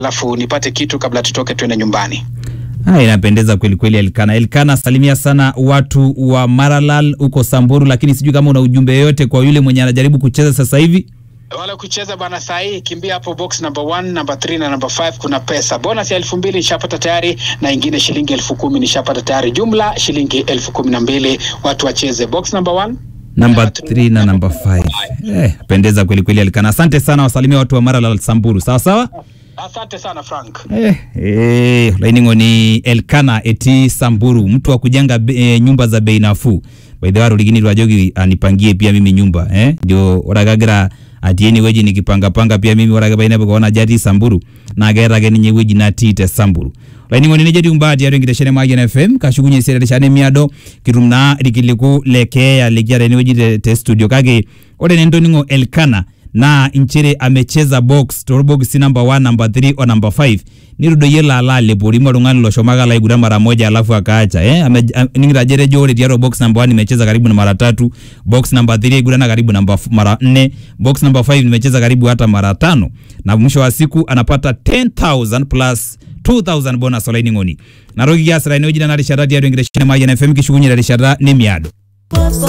alafu nipate kitu kabla tutoke tuende nyumbani. Ah, inapendeza kweli kweli Elkana. Elkana, salimia sana watu wa Maralal huko Samburu, lakini sijui kama una ujumbe yoyote kwa yule mwenye anajaribu kucheza sasa hivi. Wale kucheza bana, saa hii kimbia hapo box number 1, number 3 na number 5, kuna pesa bonus ya elfu mbili nishapata tayari, na ingine shilingi elfu kumi nishapata tayari, jumla shilingi elfu kumi na mbili. Watu wacheze box number 1 Namba 3 na namba 5. Eh, pendeza kweli kweli Elkana. Asante sana, wasalimia watu wa Maralal Samburu. Sawa sawa? Asante sana Frank. Eh, eh, lainingo ni Elkana eti Samburu, mtu wa kujenga be- eh, nyumba za bei nafuu. By the way, Ruligini Rwajogi anipangie pia mimi nyumba eh, ndio oragagira atieni weji nikipanga panga pia mimi oraga baina bako jati Samburu na gera geni nye weji na tite Samburu lainingo ni jeti umbati yaro ngiteshene mwa FM kashugunye sere shane miado kirumna rikiliku lekeya lekiara ni weji te, te studio kage ore nendo ningo Elkana na inchere amecheza box torbox number 1 number 3 o number 5 nirudoyie lala lepori lung'ani loshomaka laiguran mara moja alafu akaacha eh ame, am, ningirajere jore tiaro box number 1 nimecheza karibu na mara tatu box number 3 igurana karibu namba f- mara 4 box number 5 nimecheza karibu hata mara tano na mwisho wa siku anapata 10000 plus 2000 bonus olaini ng'oni naroki kiasira ine ujina narishata tiatua enkitesheni mayian fm kishukunye terishata nemiado